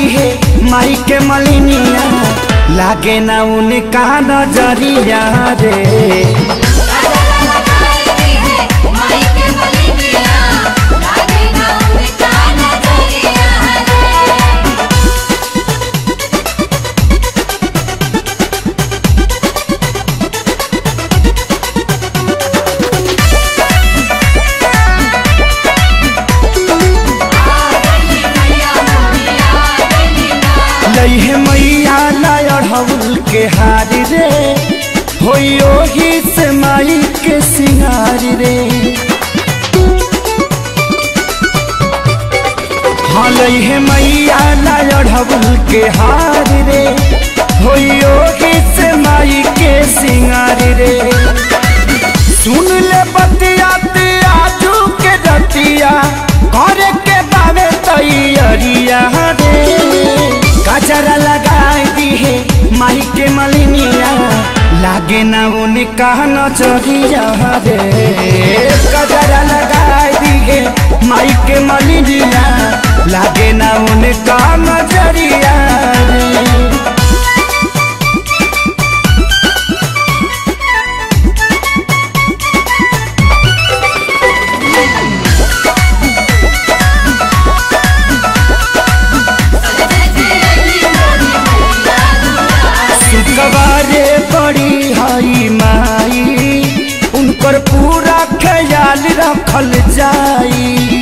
दिहे माई के मलिनिया लागे ना उनका नजरिया रे लइहे मैया लायढ़ौल के हार रे होइयो ही से माई के सिंगार रे हाँ लइहे मैया लायढ़ौल के हार रे होइयो ही से माई के सिंगार रे सुन ले बतिया आजू के रतिया करे के बावे तैयारिया रे गजरा लगाई दी है माई के मलिनिया लागे ना उनका नजरिया रे गजरा लगाई दी है माई के मलिनिया लागे ना उनका नजरिया रे सुकवारे बड़ी हई माई उनकर पूरा ख्याल रखल जाई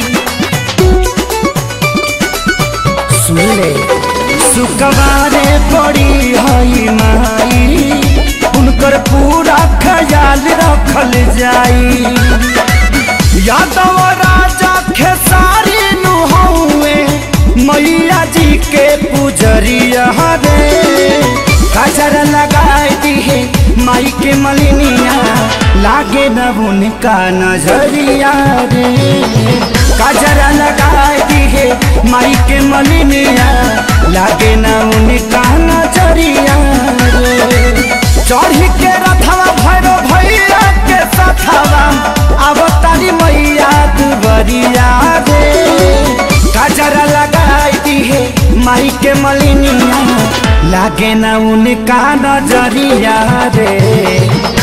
सुन ले सुकवारे बड़ी हई माई उनकर पूरा ख्याल रखल जाई यादव राजा खेसारी नुहौए मैया जी के पुजरिया रे गजर लगाई दी है माई के मलिनिया लागे न उनका नजरिया रे गजर लगाई दी है माई के मलिनिया लागे न उनका नजरिया रे चढ़ी के रथवा भैरो भैया के सथवा अब तारी मैया दुबरिया रे गजरा लगाई दी है माई के मलिनिया लागे ना उनका नजरिया रे